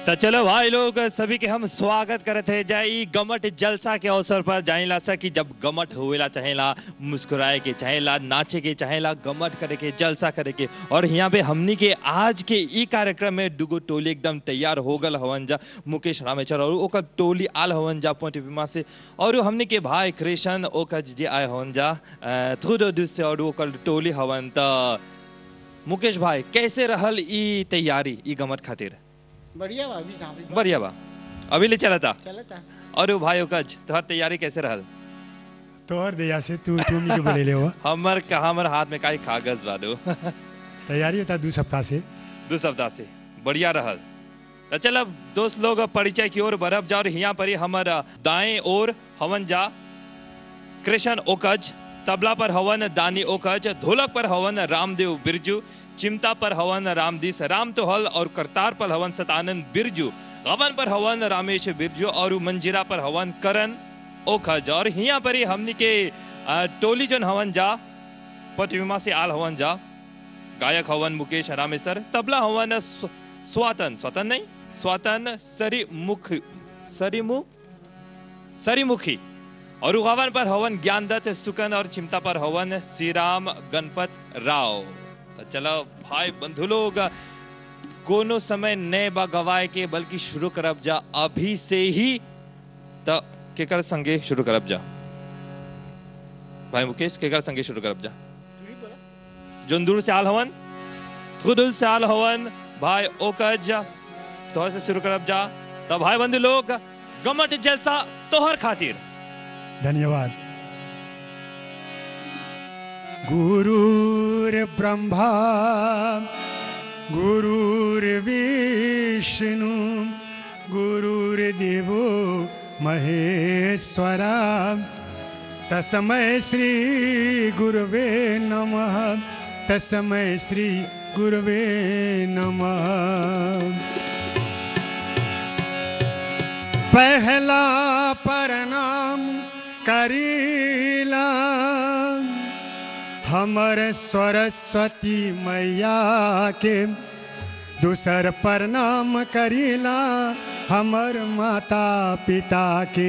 तो चलो भाई लोग सभी के हम स्वागत करत है जाई गमट जलसा के अवसर पर जाइला सा कि जब गमट होवेला चाहेला मुस्कुराए के चाहेला नाचे के चाहेला गमट करे के जलसा करे के और यहाँ पे हमनी के आज के ई कार्यक्रम में दुगो टोली एकदम तैयार हो गल हवन जा मुकेश रामेश्वर और ओकर टोली आल हवन जा पोटिमा से और हमनी के भाई कृष्ण ओकर जे आए हवन जा थुदो दुस से और ओकर टोली हवन त मुकेश भाई कैसे रहल ई तैयारी ई गमट खातिर बढ़िया बा अभी कहाँ पे बढ़िया बा अभी ले चला था चलता और वो भाई ओकज तोहर तैयारी कैसे रहल तोहर दया से तू तुम के बोले ले हो हमर का हमर हाथ में काई कागज बा दो तैयारी होता दू सप्ताह से दो सप्ताह से बढ़िया रहल तो चल अब दोस्त लोग अब परिचय की ओर बढ़ब जा और यहाँ पर ही हमर दाएं ओर हवन जा कृष्ण ओकज तबला पर हवन दानी ओकज ढोलक पर हवन रामदेव बिरजू चिमटा पर हवन रामदीस राम तो हल और करतार पर हवन सतानंद बिरजू गवन पर हवन रामेश बिरजू और मंजिरा पर हवन करण ओखज और यहाँ पर ही हमनी के अ, टोली जन हवन जा पटविमा से आल हवन जा गायक हवन मुकेश रामेश्वर तबला हवन स्व- स्वातन स्वतन नहीं स्वातन सरीमुख सरीमुख सरीमुखी और उगावन पर हवन ज्ञानदत्त सुकन और चिमटा पर हवन श्री राम गणपत राव तो चलो भाई बंधु लोग कोनो समय नए बा गवाए के बल्कि शुरू करब जा अभी से ही तो केकर संगे शुरू करब जा भाई मुकेश केकर संगे शुरू करब जा तू ही बोला जोंदूर से आल हवन खुदुल से आल हवन भाई ओकज तोहर से शुरू करब जा तो भाई बंधु लोग गमट जलसा तोहर खातिर धन्यवाद गुरुर्ब्रह्मा गुरुर्विष्णु गुरुर्देवो महेश्वरा तस्मै श्री गुरुवे नमः तस्मै श्री गुरुवे नमः पहला प्रणाम करीला हमर सरस्वती मैया के दूसर प्रणाम करीला हमर माता पिता के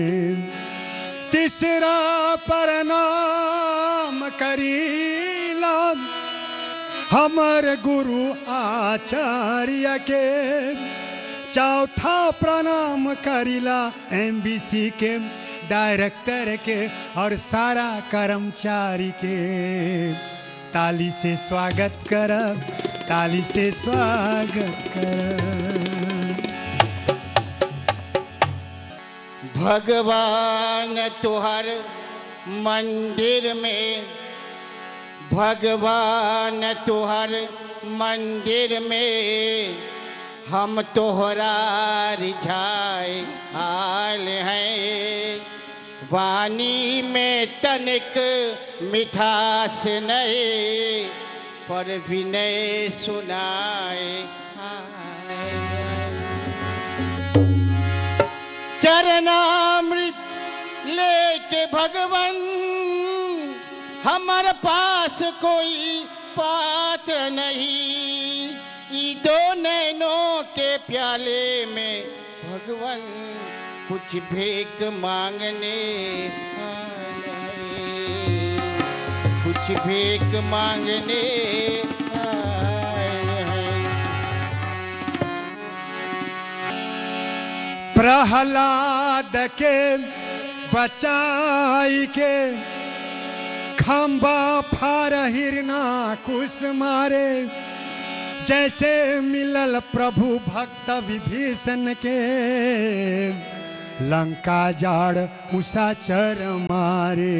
तीसरा प्रणाम करीला हमर गुरु आचार्य के चौथा प्रणाम करिला एमबीसी के डायरेक्टर के और सारा कर्मचारी के ताली से स्वागत करब ताली से स्वागत करब भगवान तुहर मंदिर में भगवान तुहर मंदिर में हम तोहरा रिझाए आल हैं वाणी में तनिक मिठास नहीं पर विनय सुनाए आए हैं। चरणामृत लेके भगवन हमारे पास कोई पात्र नहीं ई दो नैनों के प्याले में भगवन कुछ भीख मांगने आए। कुछ भीख मांगने आए हैं प्रहलाद के बचाई के खम्बा फार हिरना कुश मारे जैसे मिलल प्रभु भक्त विभीषण के लंका जाड़ उषा चर मारे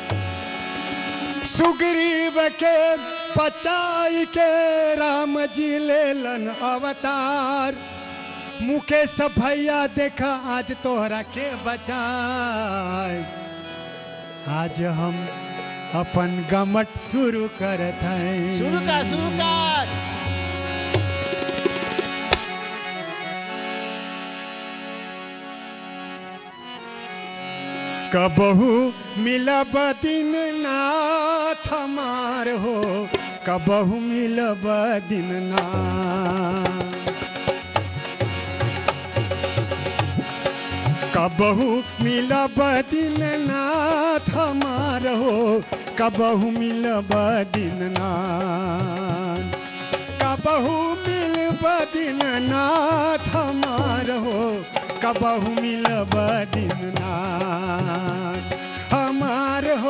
सुग्रीव के बचाई के राम जी लेलन अवतार मुकेश भैया देखा आज तोहरा के बचाए आज हम अपन गमट शुरू करत हैं शुरू कर शुरू कर कबहू मिलब दिन नाथ हमार हो कबहू मिलब दिन नाथ कबहू मिलब दीननाथ हमार हो कबहू मिलब दीननाथ कबहू मिलब दीननाथ हमार हो कबहू मिलब दीननाथ हमार हो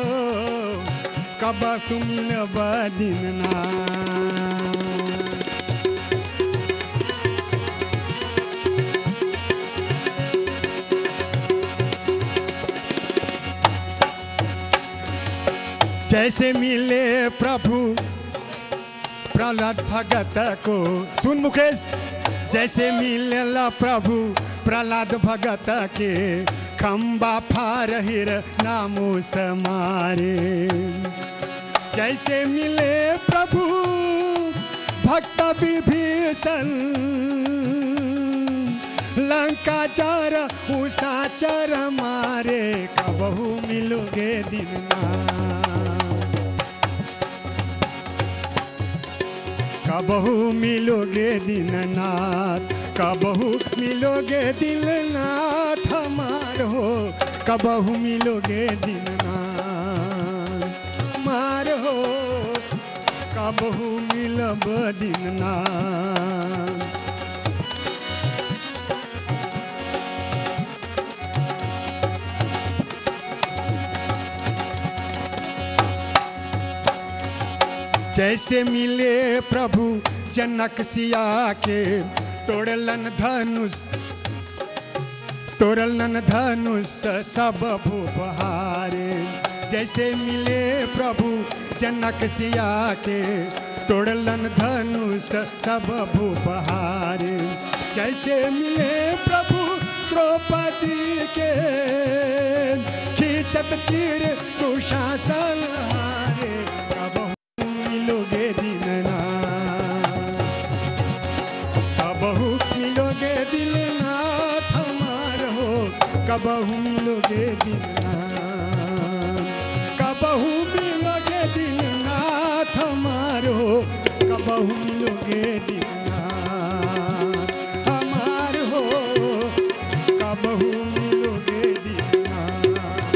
कबहू मिलब दीननाथ जैसे मिले प्रभु प्रहलाद भगत को सुन मुकेश जैसे मिलेला प्रभु प्रहलाद भगत के खम्बा फार हिर नामो समारे जैसे मिले प्रभु भक्त विभीषण लंका चर उषा चर मारे कबहू मिलोगे दिनना कबहू मिलोगे दीननाथ कबहू मिलोगे दीननाथ हमार हो कबहू मिलोगे दीननाथ मार हो कबहू मिलब दीननाथ जैसे मिले प्रभु जनक सिया के तोड़लन धनुष तोड़लन धनुष सब भूपहारे जैसे मिले प्रभु जनक सिया के तोड़लन धनुष सब भूपहारे जैसे मिले प्रभु द्रौपदी के खींचत चीर दुशासन हारे कबहू मिलोगे दीननाथ कबहू मिलोगे दीननाथ हमार हो कबहू मिलोगे दीननाथ कबहू मिलोगे दीननाथ हमार हो कबहू मिलोगे दीननाथ हमार हो कबहू मिलोगे दीननाथ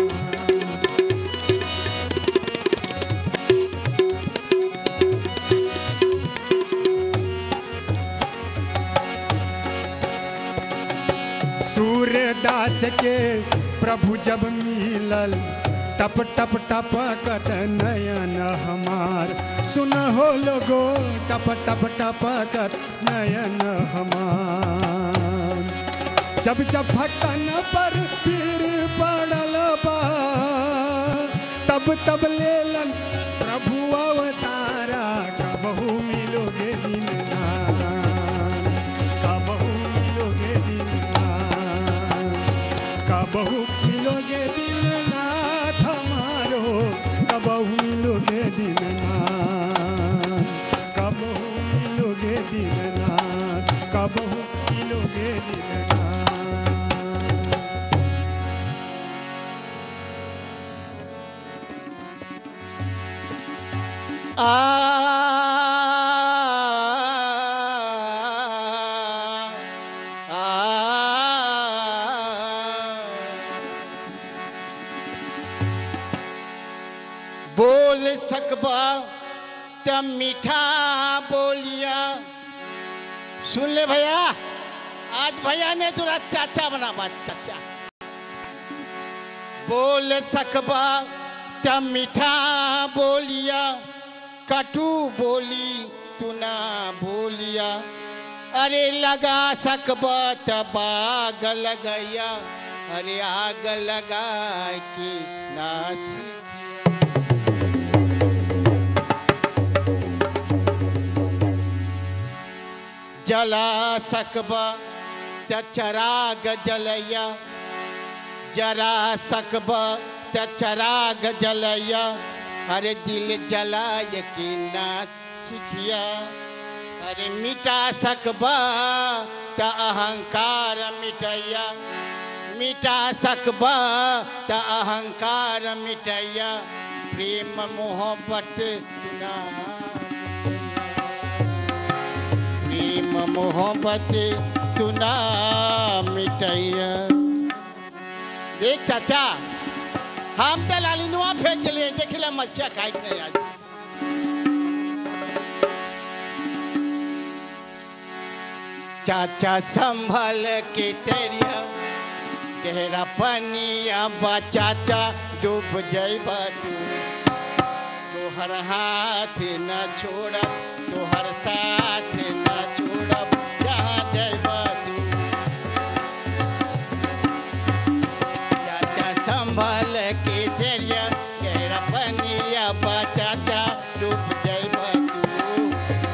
सूर्यदास के प्रभु जब मिलल टप टप टप कट नयन हमार सुन हो लोगो टप टप टप कट नयन हमार जब जब भक्तन पर पीर पड़ल बा तब तब लेलन प्रभु अवतारा कबहू मिलोगे दीननाथ कबहू मिलोगे दीननाथ कबहू मिलोगे दीननाथ हमारो कबहू मिलोगे दीननाथ कबहू मिलोगे दीननाथ कबहू मिलोगे दीननाथ आ आ बोल सकबा त मीठा बोलिया सुन ले भैया आज भैया ने तुरा चाचा बना बात चाचा बोल सकबा त मीठा बोलिया कटू बोली तू ना बोलिया अरे लगा सकबा त बाग लगैया अरे आग लगा के नास जला सकबा त चराग जलैया जरा सकबा त चराग जलैया अरे दिल जलाय के ना सिखिया अरे मिटा सकबा त अहंकार मिटैया मिटा सकबा त अहंकार मिटैया प्रेम मोहब्बत ना प्रेम मोहब्बत सुना मिटैया देख चाचा हम तो लालिनुआ फेंक दिले देख ले मच्छिया खाई के नहीं आज चाचा संभल के तेरिया गहरा पनिया बा चाचा डूब जाइबा तू तोहर हाथ न छोड़ब तोहर साथ न छोड़ब जहाँ जाइबा तू चाचा संभल के तेरिया गहरा पनिया बा चाचा डूब जाइबा तू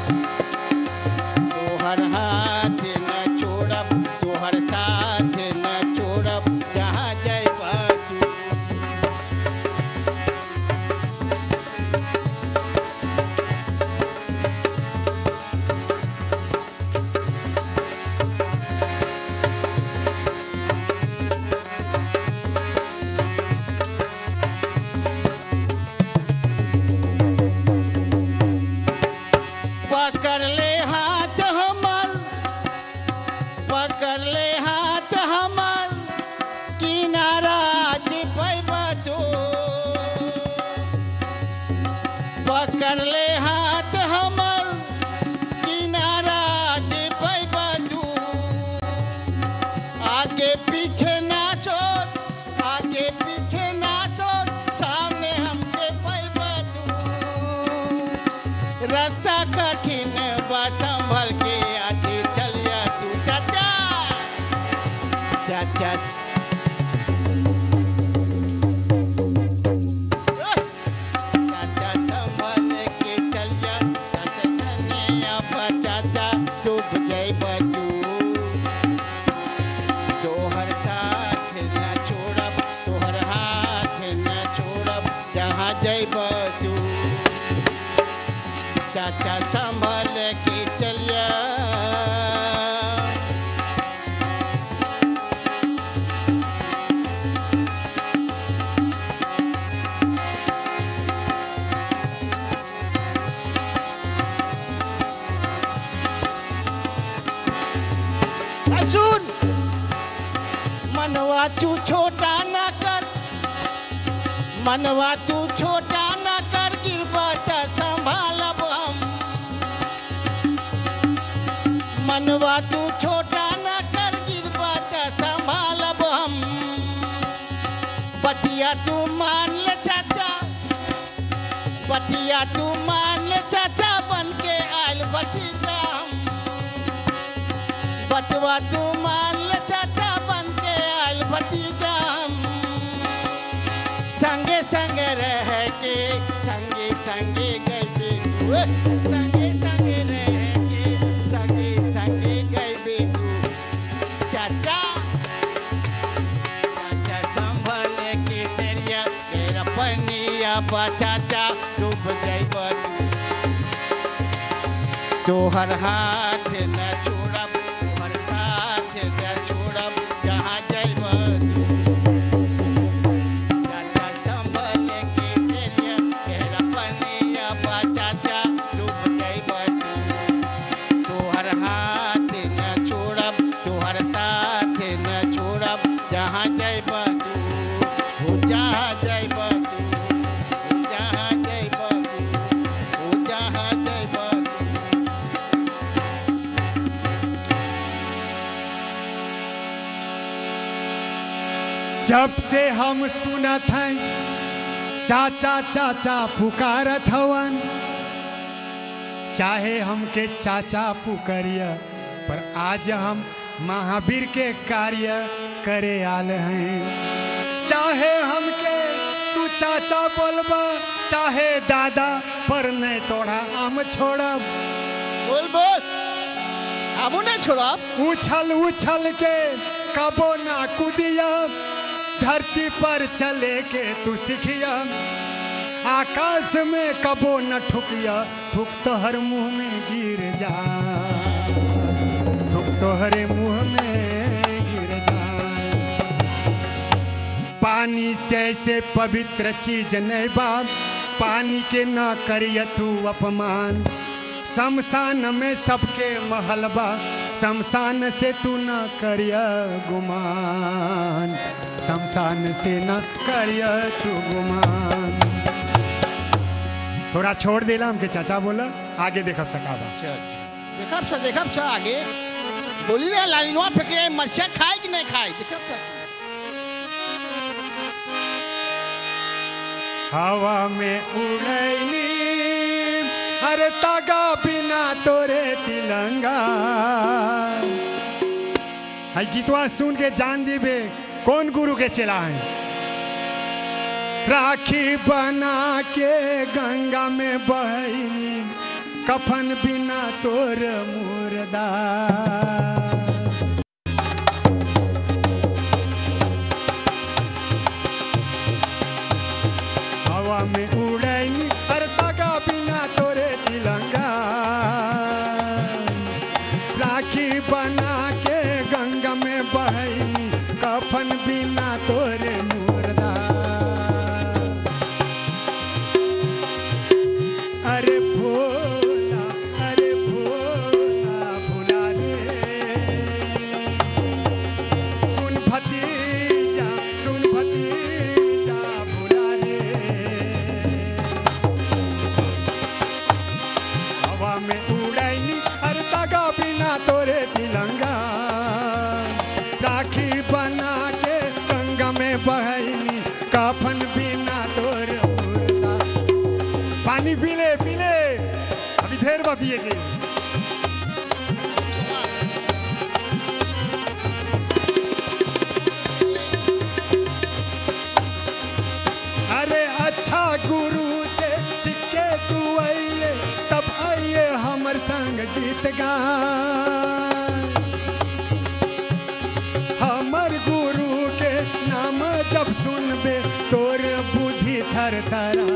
तोहर हाथ न छोड़ब तोहर साथ न छोड़ब जहाँ जाइबा तू पकड़ ले हाथ हमर पकड़ ले हाथ हमर किनारा जे पैबा तो पकड़ ले हाथ हमर किनारा जे पैबा तू आगे पीछे नाचो आगे पीछे नाचो सामने हमके पैबा तू रास्ता कठिन बा संभल के आगे चलिया तू चाचा चाचा चाचा संभल के चलिया चाचा धनिया बा चाचा डूब जाइबा तू तोहर साथ न छोड़ब तोहर हाथ न छोड़ब जहाँ जाइबा तू चाचा संभल के चलिया आ, सुन मनवा तू छोटा ना कर मनवा तू छोटा ना कर गिरबत संभालब हम मनवा तू छोटा ना कर गिरबत संभालब हम बतिया तू मान ले चाचा बतिया तू मान ले चाचा बन के आयल भतीजा हम बतवा तू मान ले चाचा बन के आयल भतीजा हम संगे संगे रह के संगे संगे गए तू संगे संगे रह के संगे संगे गए तू चाचा चाचा संभल के तेरिया तेरा पनिया बा चाचा डूब जाइब तोहर हाथ न छोड़ब तोहर साथ न छोड़ब जहाँ जाइब चाचा संभल के तेरिया तेरा पनिया बा चाचा डूब जाइब तोहर हाथ न छोड़ब तोहर साथ न छोड़ब जहाँ जाइब तू हो जहाँ जाइब तू हो जहाँ जाइब तू हो जहाँ जाइब तू जब से हम सुनत हैं चाचा चाचा पुकारत हवन चाहे हमके चाचा पुकरिया पर आज हम महावीर के कार्य करे आल हैं चाहे हमके तू चाचा बोलबा चाहे दादा पर नहीं तोड़ा हम छोड़ब बोल बोल अब नहीं छोड़ब उछल उछल के कबो ना कुदिया धरती पर चले के तू सिखिया आकाश में कबो न ठुकिया ठुक तोहर मुंह में गिर जा ठुक तोहरे मुंह में गिर जा पानी जैसे पवित्र चीज नहीं बाप पानी के न करिय तू अपमान शमशान में सबके महलबा शमशान से तू न करिया गुमान शमशान से न करिया तू गुमान थोड़ा छोड़ देला हमके चाचा बोला आगे देखब सकाबा अच्छा अच्छा देखब सा देखब सा आगे बोली रे लालिनवा फेंके मरचा खाए कि नहीं खाए देखब सा हवा में उड़ैली अरे तागा बिना तोरे तिलंगा है गीतवा सुन के जान जीबे कौन गुरु के चला है राखी बना के गंगा में बहनी कफन बिना तोर मुर्दा हवा में उड़ैनी हर तागा बिना तोरे तिलंगा राखी बना के गंगा में बहनी कफन बिना तोरे मुर्दा अरे भोला अरे भोला भुला रे सुन भतीजा सुन भतीजा भुला रे हवा में उड़ैनी हर तागा बिना तोरे तिलंगा राखी बना के गंगा में बहनी कफन बिना तोरे मुर्दा पानी पी ले पी ले अभी देर बा पिए के अरे अच्छा गुरु से सिक्के तू आइले तब आइए हमर संग गीत गा हमर गुरु के नाम जब सुनबे तोर बुद्धि थर थरा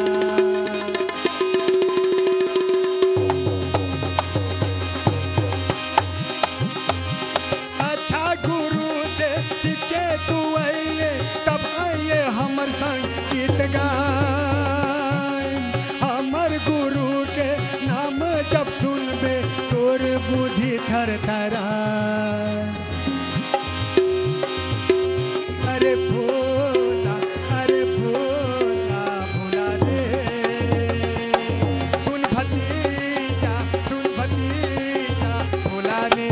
अच्छा गुरु से सीखे तू आइए तब आइए हमर संग गीत गाय हमर गुरु के नाम जब सुनबे तोर बुद्धि थर थरा अरे भोला अरे भोला भोला रे सुन भतीजा सुन भतीजा भोला रे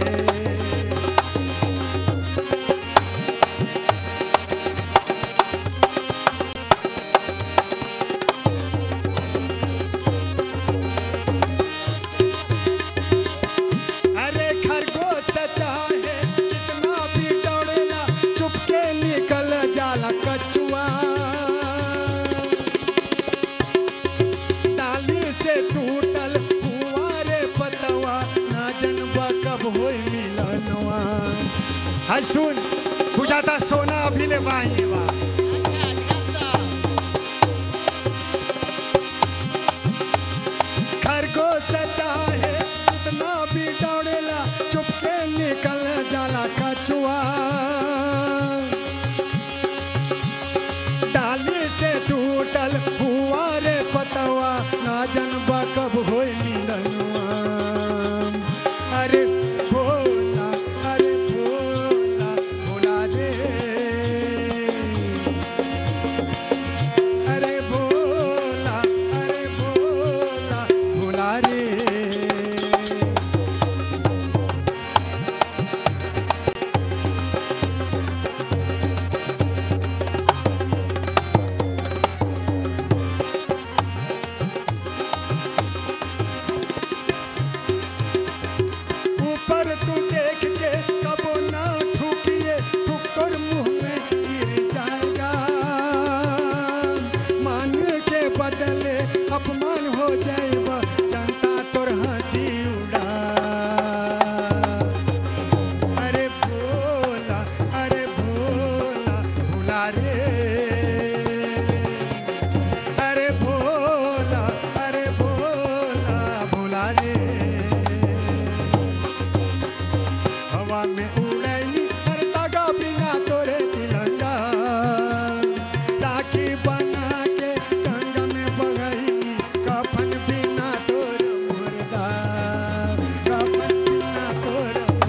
अरे खरगोश चाहे कितना भी दौड़ेला चुपके निकल जाला कछुआ डाली से टूटल फुआरे पतवा ना जनबा कब होई मिलनवा हाय सुन बुझाता सोना अभी ले बाई बा खरगोश चाहे कितना भी दौड़ेला चुपके निकल जाला कछुआ डाली से टूटल हुआ रे पतवा ना जनबा कब होई मिलनवा अरे भोला अरे भोला भोला रे अरे भोला अरे भोला भोला रे ऊपर तू देख के कबो ना ठुकिए ठुकर मुंह में गिर जाएगा मान के बदले अपमान हो जाएगा जनता तोर हंसी उड़ा अरे भोला अरे भोला भोला रे अरे भोला अरे भोला भोला रे हवा में उड़ैली हर तागा बिना तोरे तिलंगा राखी बना के गंगा में बगैली कफन बिना तोर मुर्दा कफन बिना तोर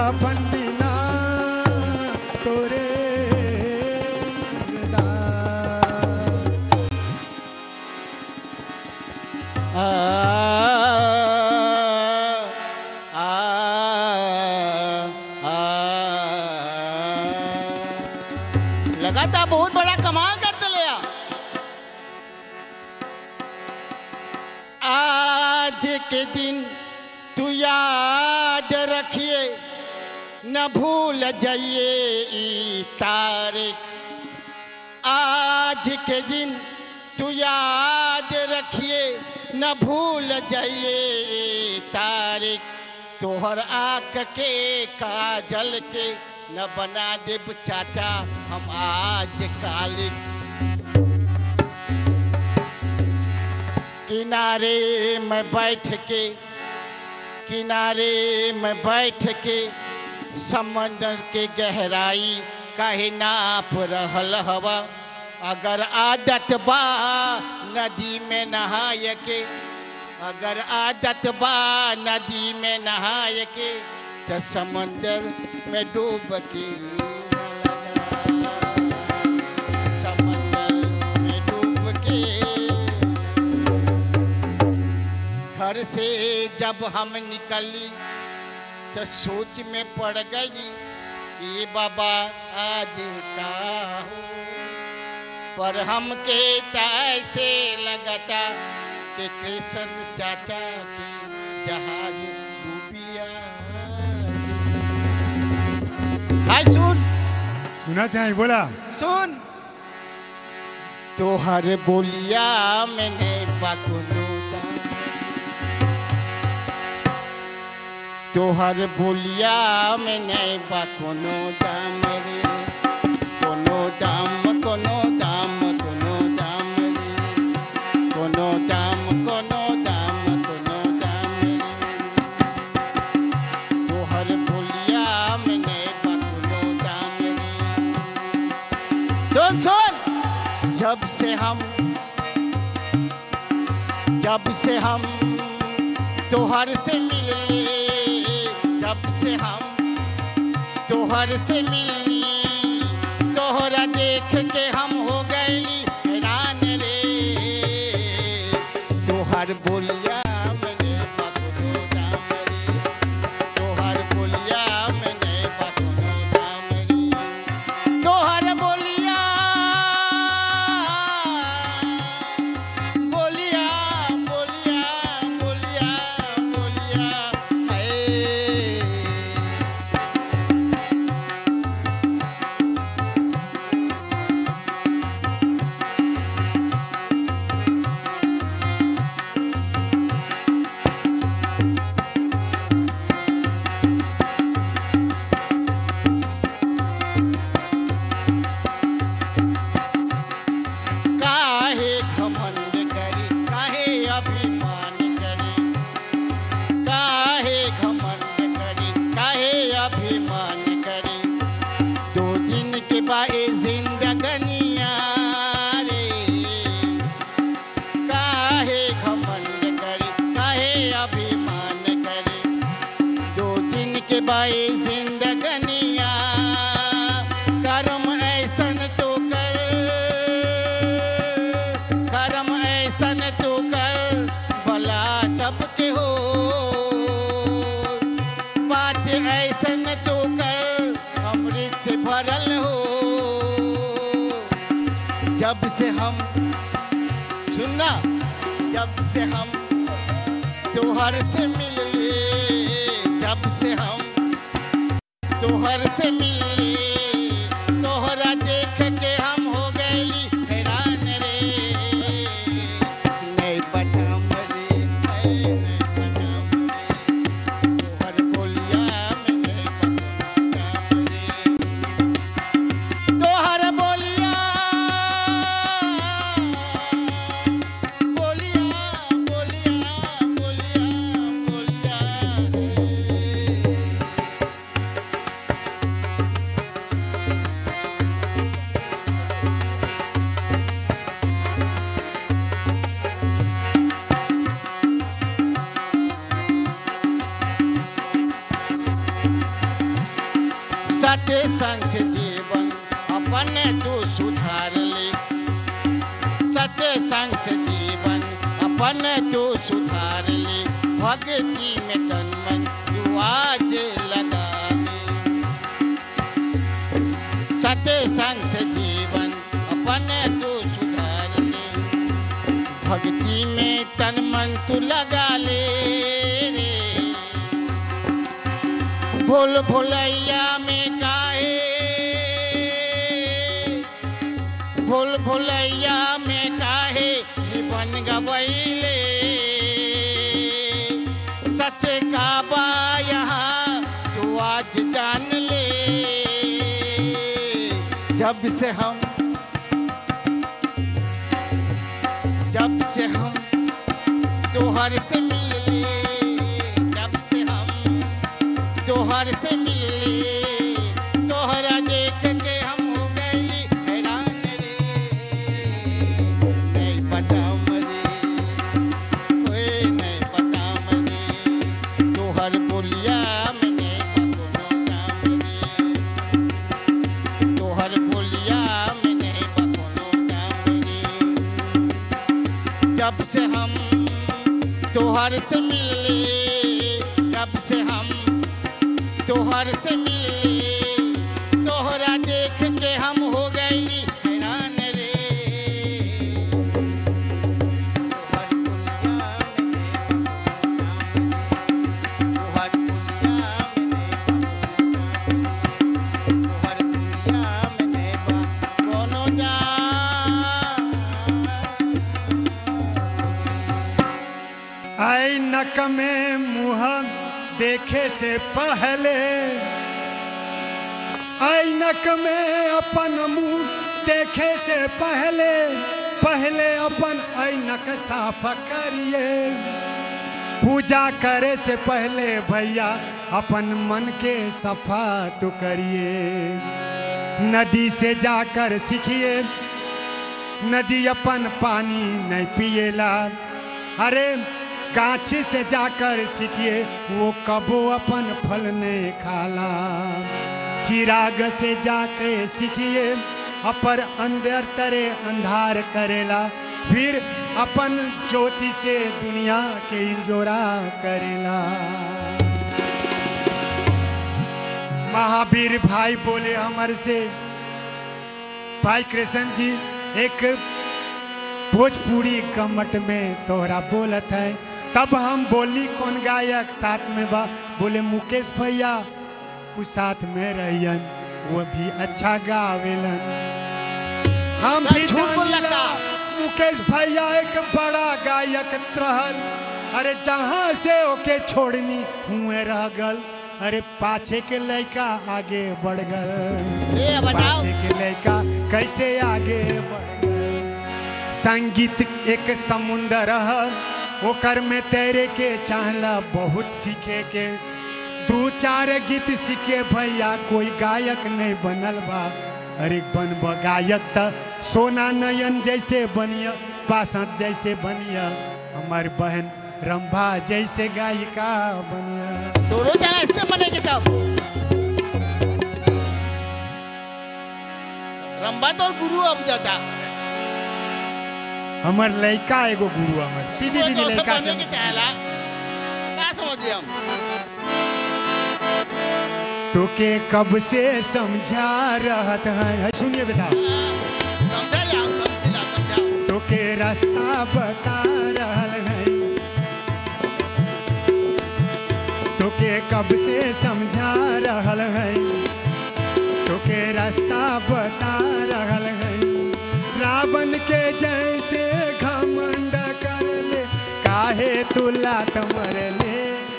अपन बिना तोरे दास। आ, आ, आ, लगातार बहुत बड़ा कमाल करते ले आ। आज के दिन तू याद रखिए न भूल जाइए ई तारीख आज के दिन तू याद रखिए न भूल जाइए ये तारीख तोहर आँख के काजल के न बना देब चाचा हम आज कालिक किनारे में बैठ के किनारे में बैठ के समंदर के गहराई काहे नाप रहल हवा अगर आदत बा नदी में नहाय के अगर आदत बा नदी में नहाय के तो समंदर में डूब के समंदर में डूब के घर से जब हम निकली तो सोच में पड़ गई ये बाबा आज का हो पर हमके त ऐसे लगता कि कृष्ण चाचा के जहाज डूबिया हाय सुन सुनत हैं बोला सुन तोहर बोलिया मैंने बकुनो तोहर बोलिया मैंने बकुनो दाम रे कोनो दाम कोनो दाम कोनो दाम रे कोनो दाम कोनो दाम कोनो दाम रे तोहर बोलिया मैंने बकुनो दाम रे सुन सुन जब से हम जब से हम तोहर से मिले जब से हम तोहर से मिली तोहरा देख के हम हो गई हैरान रे तोहर बोलिया मैंने बकरो दाम रे तोहर बोलिया मैंने बकरो दाम रे तोहर बोलिया बोलिया बोलिया बोलिया बोलिया ऐ काहे घमंड करी काहे अभिमान करी काहे घमंड करी काहे अभिमान करी दो दिन के बाए जिंदगनिया रे काहे घमंड करी काहे अभिमान करी दो दिन के बाए जिंदगनिया कर्म ऐसन तो कर कर्म ऐसन तो कर भला सबके हो बात ऐसन तो कर अमृत से भरल हो जब से हम सुनना जब से हम तोहर से मिले जब से हम तोहर से मिले तोहरा देख के हम हो गई हैरान रे नहीं बचाम रे नहीं बचाम रे तोहर बोलिया में नहीं बचाम रे तोहर बोलिया बोलिया बोलिया बोलिया बोलिया तू सुधार ले सत्य संग से जीवन अपन तू सुधार ले भक्ति में तन मन तू आज लगा ले सत्य संग से जीवन अपन तू सुधार ले भक्ति में तन मन तू लगा ले रे भूल भुलैया में काहे भूल भुलैया में काहे जीवन गवैले सच का बा यहाँ तू आज जान ले जब से हम जब से हम तोहर से मिले जब से हम तोहर से मिले तोहरा देख के हम हो गई हैरान रे नहीं पता मरे ओए नहीं पता मरे तोहर बोलिया में नहीं बकोनो काम रे तोहर बोलिया में नहीं बकोनो काम रे जब से हम तोहर से मिले जब से हम तोहर से मिले तोहरा देख के हम हो गई हैरान रे तोहर दुनिया में तोहर दुनिया में तोहर दुनिया में कोनो जा आई नक में मुँह देखे से पहले आई नक में अपन मुंह देखे से पहले पहले अपन ऐनक साफ करिए पूजा करे से पहले भैया अपन मन के सफा तो करिए नदी से जाकर सीखिए नदी अपन पानी नहीं पिएला अरे गाछी से जाकर सीखिए वो कबो अपन फल नहीं खाला चिराग से जाके सीखिए अपर अंदर तरे अंधार करेला फिर अपन ज्योति से दुनिया के इंजोरा करेला महावीर भाई बोले हमर से भाई कृष्ण जी एक भोजपुरी कमट में तोहरा बोलत है तब हम बोली कौन गायक साथ में बा बोले मुकेश भैया उस साथ में रहियन वो भी अच्छा गावेलन हम भी झूठ बोलला जानिला, का? मुकेश भैया एक बड़ा गायक रहल अरे जहाँ से ओके छोड़नी हुए रह गल अरे पाछे के लड़का आगे बढ़ गल ए बताओ पाछे के लड़का कैसे आगे बढ़ गए? संगीत एक समुंदर है ओकर में तैरे के चाहला बहुत सीखे के दू चार गीत सीखे भैया कोई गायक नहीं बनल बा अरे बनब गायक त सोना नयन जैसे बनिया बासंत जैसे बनिया हमार बहन रंभा जैसे गायिका बनिया दोनों जना इससे बनेंगे तब रंबा तो गुरु अब जाता हमार लड़का एगो गुरु हमार पीजी पीजी तो लड़का बने के से चाहला का समझ लिया हम तो के कब से समझा रहत है है, सुनिए बेटा समझा लिया हम समझ लिया समझा तो के रास्ता बता रहल है तो के कब से समझा रहल है तो के रास्ता बता रहल है रावण के जैसे घमंड कर ले काहे तुला तमर ले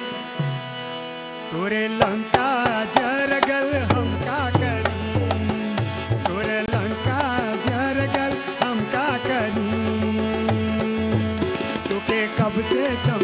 तोरे लंका जरगल हम का करी तोरे लंका जरगल हम का करी तोके कब से सम